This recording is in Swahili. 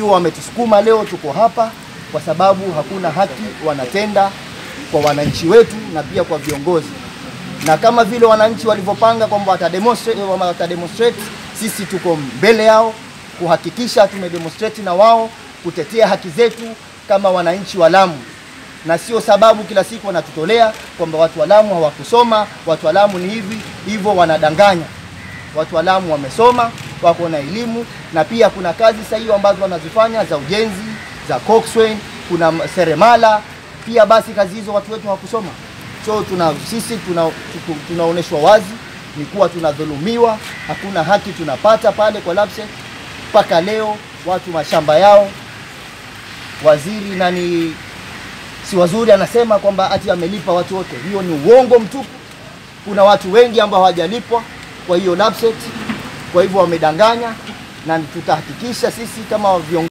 wametusukuma leo tuko hapa kwa sababu hakuna haki wanatenda kwa wananchi wetu na pia kwa viongozi, na kama vile wananchi walivyopanga kwamba watademonstrate, watademonstrate, sisi tuko mbele yao kuhakikisha tumedemonstrate na wao kutetea haki zetu kama wananchi wa Lamu, na sio sababu kila siku wanatutolea kwamba watu wa Lamu hawakusoma, watu wa Lamu ni hivi hivyo, wanadanganya. Watu wa Lamu wamesoma, wako na elimu, na pia kuna kazi sahihi ambazo wanazifanya za ujenzi, za coxswain, kuna seremala pia. Basi kazi hizo watu wetu hawakusoma, so tuna sisi tuna, tunaonyeshwa wazi ni kuwa tunadhulumiwa, hakuna haki tunapata pale kwa LAPSSET mpaka leo. Watu mashamba yao, waziri nani si wazuri anasema kwamba ati amelipa watu wote. Hiyo ni uongo mtupu. Kuna watu wengi ambao hawajalipwa kwa hiyo LAPSSET, kwa hivyo wamedanganya, na tutahakikisha sisi kama viongozi